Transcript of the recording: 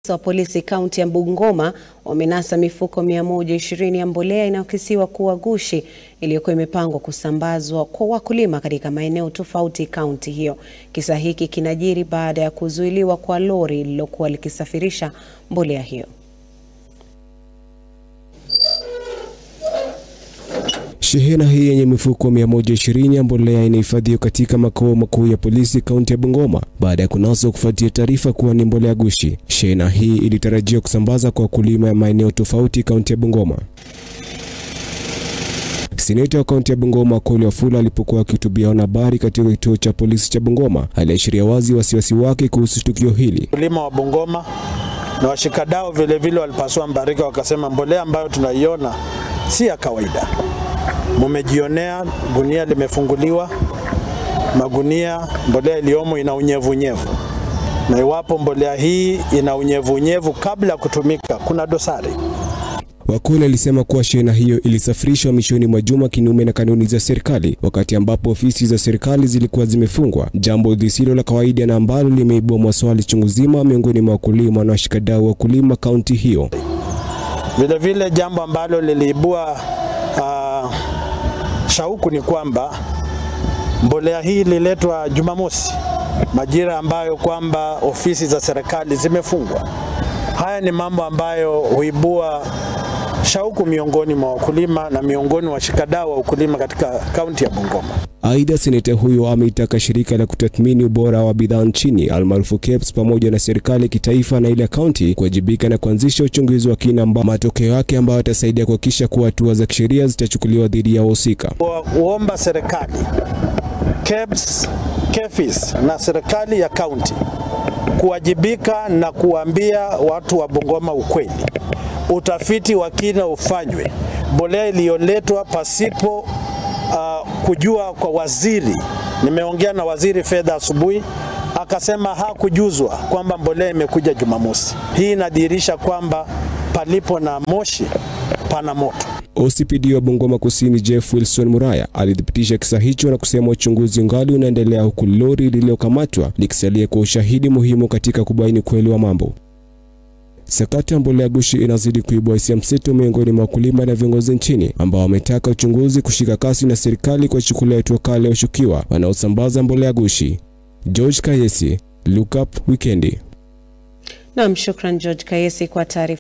wa polisi kaunti ya Bungoma wamenasa mifuko 120 ya mbolea inayokisiwa kuwa gushi iliyokuwa imepangwa kusambazwa kwa wakulima katika maeneo tofauti kaunti hiyo. Kisa hiki kinajiri baada ya kuzuiliwa kwa lori lililokuwa likisafirisha mbolea hiyo. Shehena hii yenye mifuko 120 ya mbolea inahifadhiwa katika makao makuu ya polisi kaunti ya Bungoma baada ya kunaswa kufuatia taarifa kuwa ni mbolea gushi. Shehena hii ilitarajiwa kusambaza kwa wakulima ya maeneo tofauti kaunti ya Bungoma. Seneta wa kaunti ya Bungoma Akoli Wafula alipokuwa akihutubia wanahabari katika kituo cha polisi cha Bungoma aliashiria wazi wasiwasi wake kuhusu tukio hili. Wakulima wa Bungoma na washikadau vilevile walipasua mbarika, wakasema mbolea ambayo tunaiona si ya kawaida. Mumejionea gunia limefunguliwa, magunia mbolea iliyomo ina unyevunyevu, na iwapo mbolea hii ina unyevunyevu kabla ya kutumika, kuna dosari. Wakoli alisema kuwa shehena hiyo ilisafirishwa mwishoni mwa juma kinyume na kanuni za serikali, wakati ambapo ofisi za serikali zilikuwa zimefungwa, jambo lisilo la kawaida na ambalo limeibua maswali chungu zima miongoni mwa wakulima na washikadau wa wakulima kaunti hiyo. Vilevile jambo ambalo liliibua uh, shauku ni kwamba mbolea hii ililetwa Jumamosi, majira ambayo kwamba ofisi za serikali zimefungwa. Haya ni mambo ambayo huibua shauku miongoni mwa wakulima na miongoni mwa washikadau wa ukulima katika kaunti ya Bungoma. Aidha, seneta huyo ameitaka shirika la kutathmini ubora wa bidhaa nchini almaarufu KEBS pamoja na serikali ya kitaifa na ile ya kaunti kuwajibika na kuanzisha uchunguzi wa kina ambao matokeo yake ambayo yatasaidia kuhakikisha kuwa hatua za kisheria zitachukuliwa dhidi ya wahusika. Kuomba serikali, KEBS, KEFIS na serikali ya kaunti kuwajibika na kuambia watu wa Bungoma ukweli. Utafiti wa kina ufanywe, mbolea iliyoletwa pasipo uh, kujua kwa waziri. Nimeongea na waziri fedha asubuhi, akasema hakujuzwa kwamba mbolea imekuja Jumamosi. Hii inadhihirisha kwamba palipo na moshi pana moto. OCPD wa Bungoma Kusini Jeff Wilson Muraya alithibitisha kisa hicho na kusema uchunguzi ungali unaendelea huku lori lililokamatwa likisalia kwa ushahidi muhimu katika kubaini kweli wa mambo. Sakata ya mbolea gushi inazidi kuibua hisia mseto miongoni mwa wakulima na viongozi nchini ambao wametaka uchunguzi kushika kasi na serikali kuwachukulia hatua kali ya washukiwa wanaosambaza mbolea gushi. George Kayesi, Look Up Wikendi. Naam, shukran George Kayesi kwa taarifa.